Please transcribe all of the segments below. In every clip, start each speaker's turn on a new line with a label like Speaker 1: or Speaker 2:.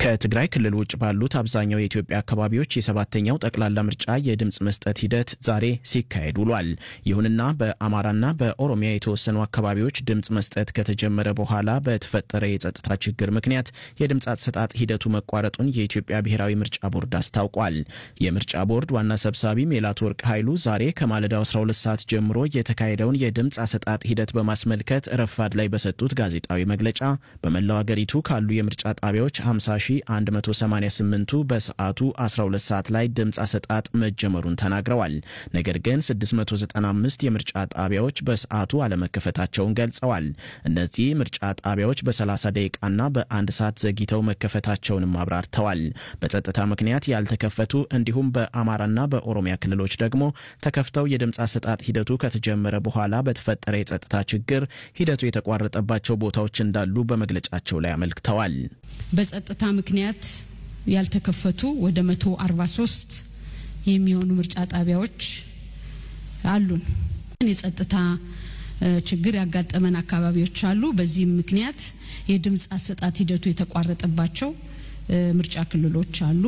Speaker 1: ከትግራይ ክልል ውጭ ባሉት አብዛኛው የኢትዮጵያ አካባቢዎች የሰባተኛው ጠቅላላ ምርጫ የድምፅ መስጠት ሂደት ዛሬ ሲካሄድ ውሏል። ይሁንና በአማራና በኦሮሚያ የተወሰኑ አካባቢዎች ድምፅ መስጠት ከተጀመረ በኋላ በተፈጠረ የጸጥታ ችግር ምክንያት የድምፅ አሰጣጥ ሂደቱ መቋረጡን የኢትዮጵያ ብሔራዊ ምርጫ ቦርድ አስታውቋል። የምርጫ ቦርድ ዋና ሰብሳቢ ሜላትወርቅ ኃይሉ ዛሬ ከማለዳው 12 ሰዓት ጀምሮ የተካሄደውን የድምፅ አሰጣጥ ሂደት በማስመልከት ረፋድ ላይ በሰጡት ጋዜጣዊ መግለጫ በመላው አገሪቱ ካሉ የምርጫ ጣቢያዎች 50 188ቱ በሰዓቱ 12 ሰዓት ላይ ድምፅ አሰጣጥ መጀመሩን ተናግረዋል። ነገር ግን 695 የምርጫ ጣቢያዎች በሰዓቱ አለመከፈታቸውን ገልጸዋል። እነዚህ ምርጫ ጣቢያዎች በ30 ደቂቃና በአንድ ሰዓት ዘግይተው መከፈታቸውንም አብራርተዋል። በጸጥታ ምክንያት ያልተከፈቱ እንዲሁም በአማራና በኦሮሚያ ክልሎች ደግሞ ተከፍተው የድምፅ አሰጣጥ ሂደቱ ከተጀመረ በኋላ በተፈጠረ የጸጥታ ችግር ሂደቱ የተቋረጠባቸው ቦታዎች እንዳሉ በመግለጫቸው ላይ አመልክተዋል።
Speaker 2: በጸጥታ ምክንያት ያልተከፈቱ ወደ መቶ አርባ ሶስት የሚሆኑ ምርጫ ጣቢያዎች አሉን። የጸጥታ ችግር ያጋጠመን አካባቢዎች አሉ። በዚህም ምክንያት የድምፅ አሰጣት ሂደቱ የተቋረጠባቸው ምርጫ ክልሎች አሉ።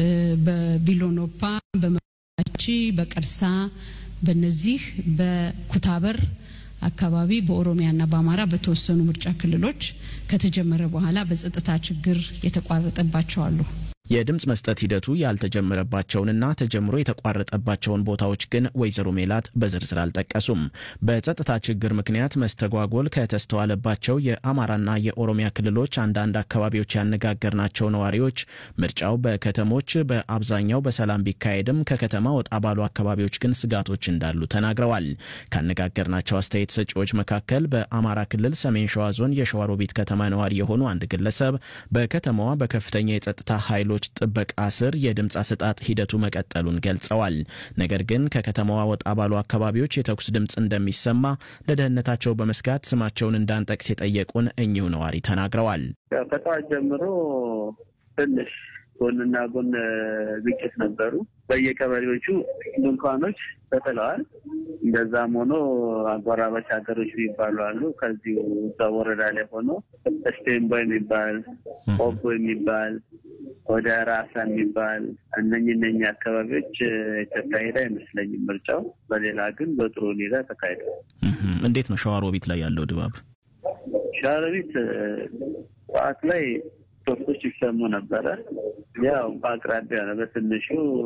Speaker 2: በቢሎኖፓ፣ በመቺ፣ በቀርሳ በነዚህ በኩታበር አካባቢ በኦሮሚያና በአማራ በተወሰኑ ምርጫ ክልሎች ከተጀመረ በኋላ በጸጥታ ችግር የተቋረጠባቸው አሉ።
Speaker 1: የድምፅ መስጠት ሂደቱ ያልተጀመረባቸውንና ተጀምሮ የተቋረጠባቸውን ቦታዎች ግን ወይዘሮ ሜላት በዝርዝር አልጠቀሱም። በጸጥታ ችግር ምክንያት መስተጓጎል ከተስተዋለባቸው የአማራና የኦሮሚያ ክልሎች አንዳንድ አካባቢዎች ያነጋገርናቸው ነዋሪዎች ምርጫው በከተሞች በአብዛኛው በሰላም ቢካሄድም ከከተማ ወጣ ባሉ አካባቢዎች ግን ስጋቶች እንዳሉ ተናግረዋል። ካነጋገርናቸው አስተያየት ሰጪዎች መካከል በአማራ ክልል ሰሜን ሸዋ ዞን የሸዋሮቢት ከተማ ነዋሪ የሆኑ አንድ ግለሰብ በከተማዋ በከፍተኛ የጸጥታ ኃይሎች ጥበቃ ስር የድምፅ አሰጣጥ ሂደቱ መቀጠሉን ገልጸዋል። ነገር ግን ከከተማዋ ወጣ ባሉ አካባቢዎች የተኩስ ድምፅ እንደሚሰማ ለደህንነታቸው በመስጋት ስማቸውን እንዳንጠቅስ የጠየቁን እኚሁ ነዋሪ ተናግረዋል።
Speaker 3: ከጠዋት ጀምሮ ትንሽ ጎንና ጎን ግጭት ነበሩ። በየቀበሌዎቹ ድንኳኖች ተጥለዋል። እንደዛም ሆኖ አጎራባች ሀገሮች የሚባሉ አሉ። ከዚሁ እዛ ወረዳ ላይ ሆኖ ስቴምቦ የሚባል ቆቦ የሚባል ወደ ራሳ የሚባል እነኝ እነኝ አካባቢዎች የተካሄደ አይመስለኝም ምርጫው። በሌላ ግን በጥሩ ሁኔታ ተካሂዷል።
Speaker 1: እንዴት ነው ሸዋሮቢት ላይ ያለው ድባብ?
Speaker 3: ሸዋሮቢት ጠዋት ላይ ቶክቶች ይሰሙ ነበረ። ያው በአቅራቢያ ነው በትንሹ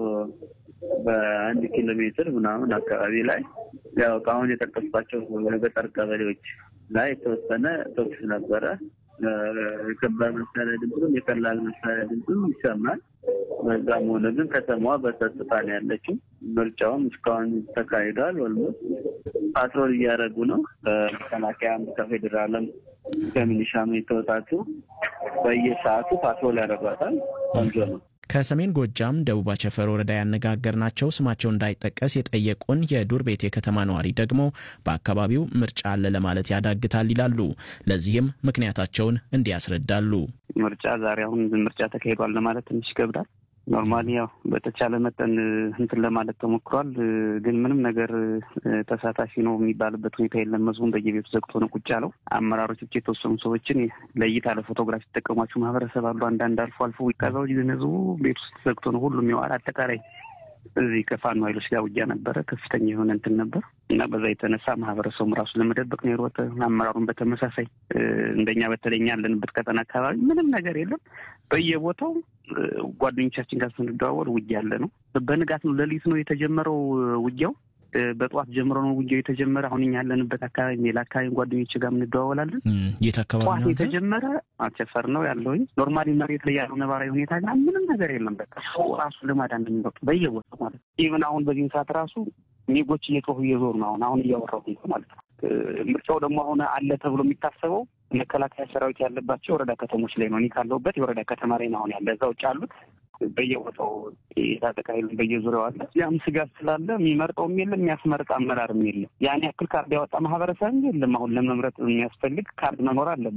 Speaker 3: በአንድ ኪሎ ሜትር ምናምን አካባቢ ላይ ያው ከአሁን የጠቀስኳቸው የገጠር ቀበሌዎች ላይ የተወሰነ ቶክስ ነበረ። የከባድ መሳሪያ ድምፅም የቀላል መሳሪያ ድምፅም ይሰማል። በዛም ሆነ ግን ከተማዋ በጸጥታ ነው ያለችው። ምርጫውም እስካሁን ተካሂዷል። ኦልሞስት ፓትሮል እያደረጉ ነው። ከመከላከያም ከፌዴራልም ከሚሊሻም የተወጣጡ በየሰዓቱ ፓትሮል ያደርጓታል። ቆንጆ ነው።
Speaker 1: ከሰሜን ጎጃም ደቡብ አቸፈር ወረዳ ያነጋገርናቸው ስማቸው እንዳይጠቀስ የጠየቁን የዱር ቤት የከተማ ነዋሪ ደግሞ በአካባቢው ምርጫ አለ ለማለት ያዳግታል ይላሉ። ለዚህም ምክንያታቸውን እንዲህ ያስረዳሉ።
Speaker 4: ምርጫ ዛሬ አሁን ምርጫ ተካሂዷል ለማለት ትንሽ ይከብዳል። ኖርማሊ ያው በተቻለ መጠን እንትን ለማለት ተሞክሯል። ግን ምንም ነገር ተሳታፊ ነው የሚባልበት ሁኔታ የለም። ህዝቡን በየቤቱ ዘግቶ ነው ቁጭ ያለው። አመራሮች ብቻ የተወሰኑ ሰዎችን ለእይታ ለፎቶግራፍ ሲጠቀሟቸው ማህበረሰብ አሉ። አንዳንድ አልፎ አልፎ ከዛ ውጭ ግን ህዝቡ ቤት ውስጥ ዘግቶ ነው ሁሉም ይዋል። አጠቃላይ እዚህ ከፋኖ ኃይሎች ጋር ውጊያ ነበረ። ከፍተኛ የሆነ እንትን ነበር እና በዛ የተነሳ ማህበረሰቡም ራሱ ለመደበቅ ነው የሮጠ። አመራሩን በተመሳሳይ እንደኛ በተለኛ ያለንበት ቀጠና አካባቢ ምንም ነገር የለም። በየቦታው ጓደኞቻችን ጋር ስንደዋወል ውጊያ ያለ ነው። በንጋት ነው ሌሊት ነው የተጀመረው ውጊያው። በጠዋት ጀምሮ ነው ውጊያው የተጀመረ። አሁን እኛ ያለንበት አካባቢ ሌላ አካባቢ ጓደኞች ጋር እንደዋወላለን።
Speaker 1: የት አካባቢ
Speaker 4: ጠዋት የተጀመረ አቸፈር ነው ያለውኝ። ኖርማሊ መሬት ላይ ያለው ነባራዊ ሁኔታ ግን ምንም ነገር የለም። በቃ ሰው ራሱ ለማዳን የሚወጡ በየቦታው ማለት ነው። ኢቨን አሁን በዚህም ሰዓት ራሱ ሜጎች እየጮሁ እየዞሩ ነው። አሁን አሁን እያወራሁ ማለት ነው። ምርጫው ደግሞ አሁን አለ ተብሎ የሚታሰበው መከላከያ ሰራዊት ያለባቸው የወረዳ ከተሞች ላይ ነው። እኔ ካለሁበት የወረዳ ከተማ ላይ ነው አሁን ያለ። እዛ ውጭ ያሉት በየቦታው የታጠቀ ኃይል በየዙሪያው አለ። ያም ስጋት ስላለ የሚመርጠውም የለም የሚያስመርጥ አመራርም የለም። ያን ያክል ካርድ ያወጣ ማህበረሰብም የለም። አሁን ለመምረጥ የሚያስፈልግ ካርድ መኖር አለበት።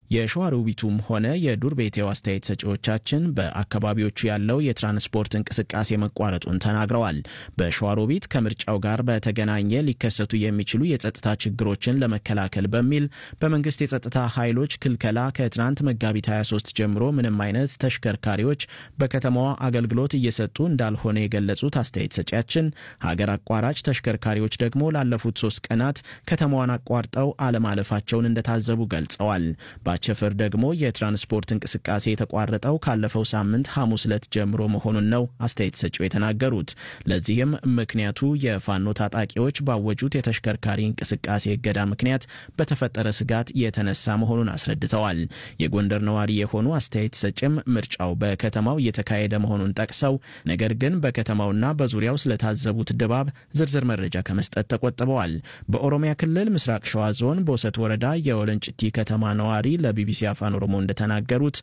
Speaker 1: የሸዋሮቢቱም ሆነ የዱር ቤቴው አስተያየት ሰጪዎቻችን በአካባቢዎቹ ያለው የትራንስፖርት እንቅስቃሴ መቋረጡን ተናግረዋል። በሸዋሮቢት ከምርጫው ጋር በተገናኘ ሊከሰቱ የሚችሉ የጸጥታ ችግሮችን ለመከላከል በሚል በመንግስት የጸጥታ ኃይሎች ክልከላ ከትናንት መጋቢት 23 ጀምሮ ምንም አይነት ተሽከርካሪዎች በከተማዋ አገልግሎት እየሰጡ እንዳልሆነ የገለጹት አስተያየት ሰጪያችን ሀገር አቋራጭ ተሽከርካሪዎች ደግሞ ላለፉት ሶስት ቀናት ከተማዋን አቋርጠው አለማለፋቸውን እንደታዘቡ ገልጸዋል። ባቸፈር ደግሞ የትራንስፖርት እንቅስቃሴ የተቋረጠው ካለፈው ሳምንት ሐሙስ ዕለት ጀምሮ መሆኑን ነው አስተያየት ሰጪው የተናገሩት። ለዚህም ምክንያቱ የፋኖ ታጣቂዎች ባወጁት የተሽከርካሪ እንቅስቃሴ እገዳ ምክንያት በተፈጠረ ስጋት የተነሳ መሆኑን አስረድተዋል። የጎንደር ነዋሪ የሆኑ አስተያየት ሰጭም ምርጫው በከተማው እየተካሄደ መሆኑን ጠቅሰው ነገር ግን በከተማውና በዙሪያው ስለታዘቡት ድባብ ዝርዝር መረጃ ከመስጠት ተቆጥበዋል። በኦሮሚያ ክልል ምስራቅ ሸዋ ዞን በውሰት ወረዳ የወለንጭቲ ከተማ ነዋሪ ለቢቢሲ አፋን ኦሮሞ እንደተናገሩት